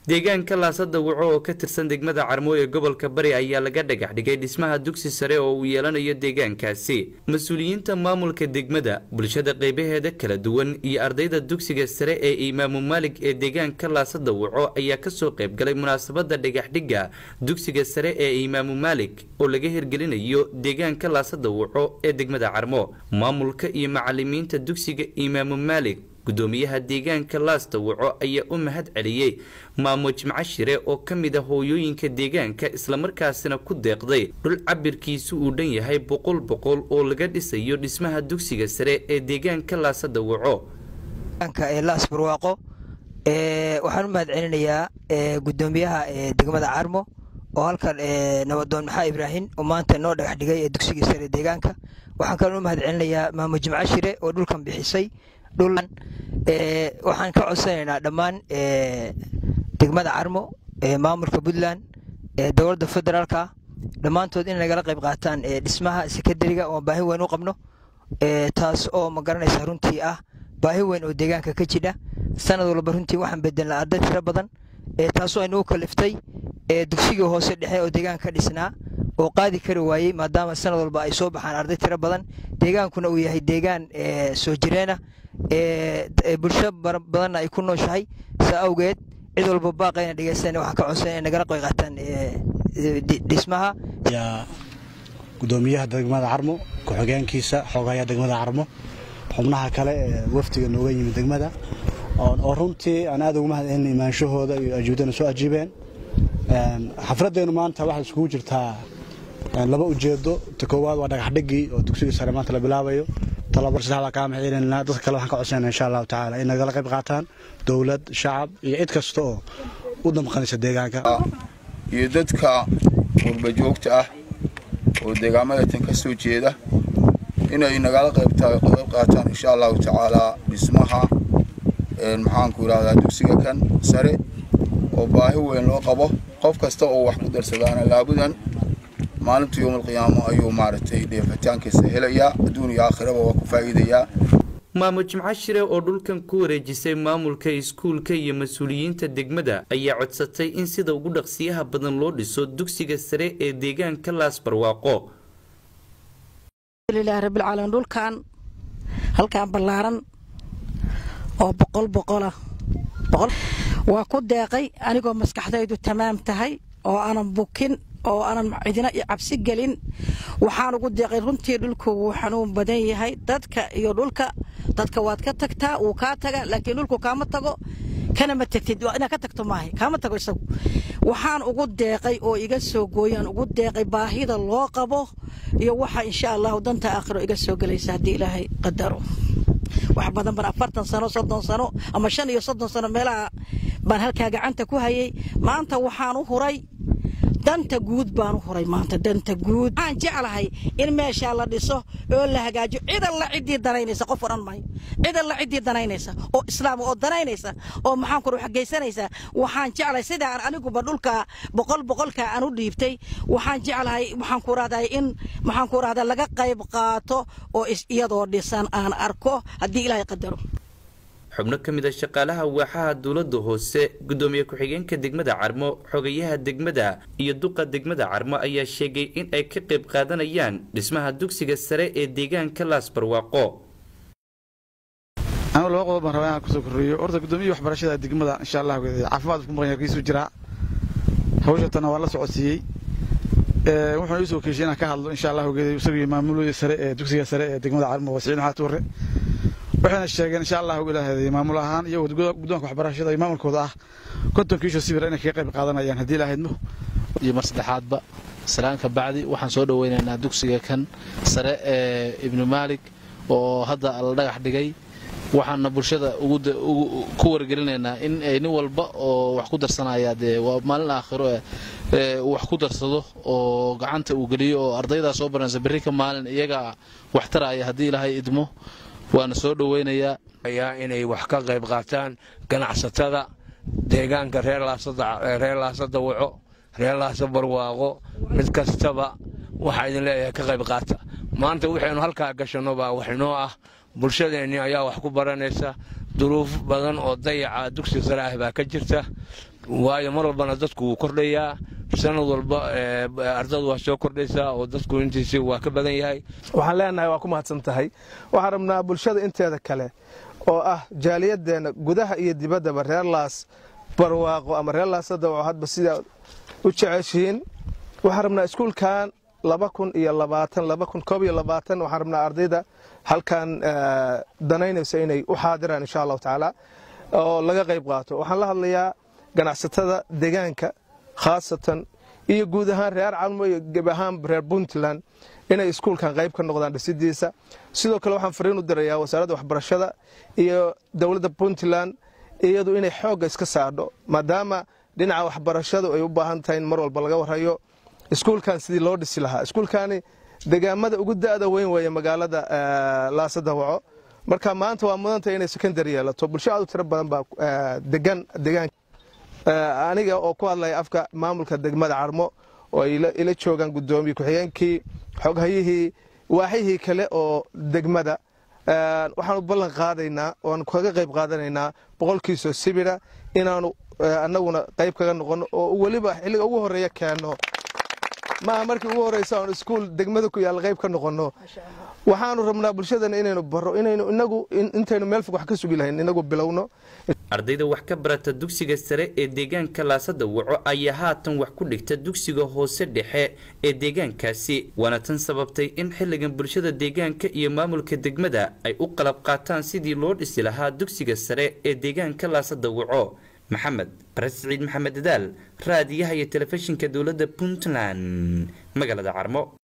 deegaanka laasada waco oo ka tirsan degmada carmo ee gobolka bari ayaa laga dhagax dhigay dhismaha dugsi sare oo uu yeelanayo deegaankaasi mas-uuliyiinta maamulka degmada bulshada qeybaheeda kala duwan iyo ardayda dugsiga sare ee imaamu maalig ee deegaanka laasada waco ayaa kasoo qeybgalay munaasabada dhagaxdhigga dugsiga sare ee imaamu maalig oo laga hirgelinayo deegaanka laasada waco ee degmada carmo maamulka iyo macalimiinta dugsiga imaamu maalig gudoomiyaha deegaanka laasta waco ayaa u mahad celiyey maamo jimco shire oo ka mid a hooyooyinka deegaanka islamarkaasina ku deeqday dhul cabirkiisu uu dhan yahay boqol boqol oo laga dhisayo dhismaha dugsiga sare ee deegaanka laasada waco laas barwaaqo waxaan u mahad celinayaa gudoomiyaha degmada carmo oo halkan nabadoon maxaa ibraahim oo maanta noo dhagax dhigay ee dugsigii sare deegaanka waxaan kaloo u mahad celinayaa maamo jimco shire oo dhulkan bixisay dhulan waxaan ka codsanaynaa dhammaan degmada carmo maamulka puntland dowladda federaalka dhammaantood in nagala qayb qaataan dhismaha sekadariga oo baahi weyn u qabno taas oo ma garanaysa runtii ah baahi weyn oo deegaanka ka jidha sanad walba runtii waxaan bedelnaa arday tiro badan taasoo aynu u kaliftay dugsigii hoose dhexe oo deegaanka ka dhisnaa oo qaadi kari waayey maadaama sanad walba ay soo baxaan arday tiro badan deegaankuna uu yahay deegaan soo jireena bulsho badanna ay ku nooshahay saa awgeed cid walba baaqayna dhegeysan waxaan ka codsan inay nagala qoy qaataan dhismaha gudoomiyaha degmada carmo ku-xigeenkiisa xoogaya degmada carmo xubnaha kale ee wafdiga nooga yimid degmada oo runtii aan aad ugu mahad celina imaanshahooda iyo ajuudana soo ajiibeen xafladeennu maanta waxay iskugu jirtaa laba ujeedo ta koowaad waa dhagaxdhigii oo dugsiga sare maanta la bilaabayo talabar saddexdaa kaa maxciilinaa dadka kale waxaan ka codsanayna insha allahu tacaala in nagala qayb qaataan dowlad shacab iyo cid kasta oo u damqanaysa deegaanka iyo dadka qurba joogta ah oo deegaamada tan ka soo jeeda inay nagala qayb qaataan insha allahu tacaala dhismaha maxaanku idhahdaa dugsiga kan sare oo baahi weyn loo qabo qof kasta oo wax ku darsadaana laabudan maalinta yowmalqiyaamo ayuu maaragtay dheefitaankiisa helayaa adduun iyo aakhiraba waa ku faa'iidayaa maamo jimco shire oo dhulkan ku wareejisay maamulka iskuulka iyo mas-uuliyiinta degmada ayaa codsatay in sida ugu dhaqsiyaha badan loo dhiso dugsiga sare ee deegaanka laas barwaaqo alhamdulilahi rabbilcaalamiin dhulkan halkan ballaaran oo boqol boqolah waa ku deeqay anigoo maskaxdaydu tamaam tahay oo aanan bukin oo aanan cidina cabsi gelin waxaan ugu deeqay runtii dhulku wuu xanuun badan yahay dadka iyo dhulka dadka waad ka tagtaa wuu kaa taga laakiin dhulku kaama tago kana ma tagtid inaad ka tagto maahay kaama tago isagu waxaan ugu deeqay oo iga soo gooyaan ugu deeqay baahida loo qabo iyo waxa insha allahu danta aakhiro iga soo gelaysa haddii ilaahay qadaro wax badan baan afartan sano soddon sano ama shan iyo soddon sano meelaha baan halkaa gacanta ku hayay maanta waxaan u huray danta guud baan u huray maanta danta guud waxaan jeclahay in meeshaa la dhiso oo la hagaajiyo cid alla ciddii danaynaysa qof odhan maayo cid alla ciddii danaynaysa oo islaam oo danaynaysa oo maxaan ku xagaysanaysa waxaan jeclahay sida aan aniguba dhulka boqol boqolka aan u dhiibtay waxaan jeclahay waxaan ku rahday in maxaan ku rahdaa laga qayb qaato oo iyadoo dhisan aan arko haddii ilaahay qadaro xubno ka mid a shaqaalaha waaxaha dowladda hoose gudoomiye ku-xigeenka degmada carmo xogayaha degmada iyo duqa degmada carmo ayaa sheegay in ay ka qayb qaadanayaan dhismaha dugsiga sare ee deegaanka laas barwaaqo anigu laba qodob baan rabaa inaan kusoo korreeyo horta guddoomiya waxbarashada degmada insha allah caafimaad ku maqan yakiisuu jiraa hawshatana waa la socodsiiyey wuxuuna iisoo keeshay inaan ka hadlo insha allah isagii maamulooda sare ee dugsiga sare ee degmada carmo wasiin xaat warre waxayna sheegeen insha allahu ilaahay maamul ahaan iyo guddoonka waxbarashada iyo maamulkooda ah konton kiisho sibir inay kaga qayb qaadanayaan haddii ilaahydmo iyo mar saddexaadba salaanka bacdi waxaan soo dhoweynaynaa dugsiga kan sare ee ibnu maalig oo hadda la dhagax dhigay waxaana bulshada ku wargelinaynaa in ay nin walba oo wax ku darsanaya dee waa maalin aakhiro wax ku darsado oo gacanta uu geliyo oo ardaydaa soo baranaysa berri ka maalin iyagaa wax taraya haddii ilaahay idmo waana soo dhoweynayaa ayaa inay wax ka qayb qaataan ganacsatada deegaanka reer laasada waco reer laasa barwaaqo mid kastaba waxaa idin leeyahay ka qayb qaata maanta waxaynu halkaa gashanno baa wax inoo ah bulshadeenni ayaa wax ku baranaysa duruuf badan oo dayaca dugsi sare ah baa ka jirta waayo mar walbana dadku wuu kordhayaa sanad walba ardadu waa soo kordhaysaa oo dadku intiisi waa ka badan yahay waxaan leenahay waa ku mahadsan tahay waxaan rabnaa bulshada inteeda kale oo ah jaaliyadeenna gudaha iyo dibaddaba reer laas barwaaqo ama reer laasadawaco hadba sidaa u jeceshihiin waxaan rabnaa iskuulkan laba kun iyo labaatan laba kun koob iyo labaatan waxaan rabnaa ardayda halkan danaynaysa inay u xaadiraan insha allahu tacaala oo laga qayb qaato waxaan la hadlayaa ganacsatada deegaanka khaasatan iyo guud ahaan reer calmo iyo geb ahaan reer puntland inay iskuulkan qayb ka noqdaan dhisidiisa sidoo kale waxaan fariin u dirayaa wasaaradda waxbarashada iyo dowladda puntland iyadu inay xoogga iska saadho maadaama dhinaca waxbarashadu ay u baahan tahay in mar walba laga warhayo iskuulkan sidii loo dhisi lahaa iskuulkani degaamada ugu da'da weyn weeye magaalada laasadawaco marka maanta waa mudantay inay secondary yeelato bulsho aad u tiro badan baa degan deegaanka aniga oo ku hadlaya afka maamulka degmada carmo oo ay ila joogaan guddoomiye ku-xigeenkii xoghayihii waaxyihii kale oo degmada waxaanu ballan qaadaynaa oan kaga qayb qaadanaynaa boqolkiisoo sibira inaanu annaguna qayb kaga noqono oo weliba xilliga ugu horeeya keenno maaha markii ugu horeysa oon iskuul degmada ku yaalla qayb ka noqonno waxaanu rabnaa bulshadana inaynu baro inaynu inagu intaynu meel fog wax ka sugi lahayn inagu bilowno ardayda wax ka barata dugsiga sare ee deegaanka laasada waco ayaa haatan wax ku dhigta dugsiga hoose dhexe ee deegaankaasi waana tan sababtay in xilligan bulshada deegaanka iyo maamulka degmada ay u qalab qaataan sidii loo dhisi lahaa dugsiga sare ee deegaanka laasada waco maxamed bare siciid maxamed dadaal raadiyaha iyo telefishinka dowladda puntland magaalada carmo